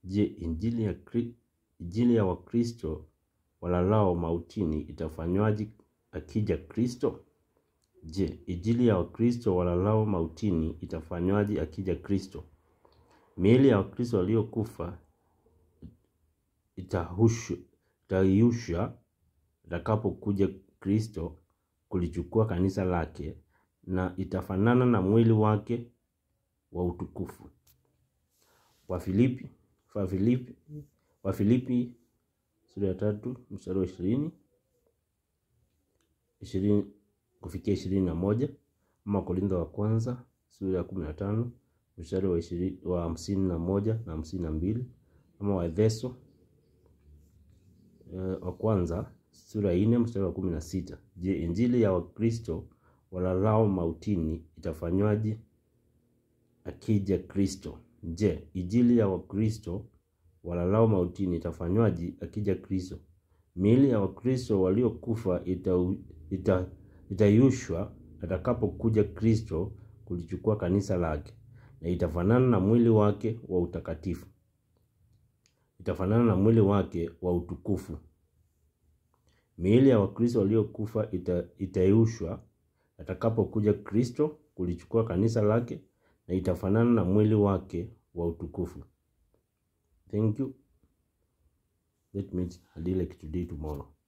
Je, injili ya, Kri- injili ya Wakristo walalao mautini itafanywaje akija Kristo? Je, injili ya Wakristo walalao mautini itafanywaje akija Kristo? Miili ya Wakristo waliokufa itahushu- itaiusha atakapokuja Kristo kulichukua kanisa lake na itafanana na mwili wake wa utukufu. Wafilipi Wafilipi Wafilipi sura ya tatu mstari wa ishirini ishirini kufikia ishirini na moja ama Korintho wa kwanza sura ya kumi na tano mstari wa ishirini wa hamsini na moja na hamsini na mbili ama Waefeso eh, wa kwanza sura ya nne mstari wa kumi na sita Je, injili ya Wakristo walalao mautini itafanywaje akija Kristo? Je, injili ya Wakristo walalao mautini itafanywaje akija Kristo? Miili ya Wakristo waliokufa itau- ita- itayushwa atakapokuja Kristo kulichukua kanisa lake, na itafanana na mwili wake wa utakatifu, itafanana na mwili wake wa utukufu. Miili ya Wakristo waliokufa ita, itayushwa atakapokuja Kristo kulichukua kanisa lake, na itafanana na mwili wake wa utukufu. Thank you. Let me adile today tomorrow.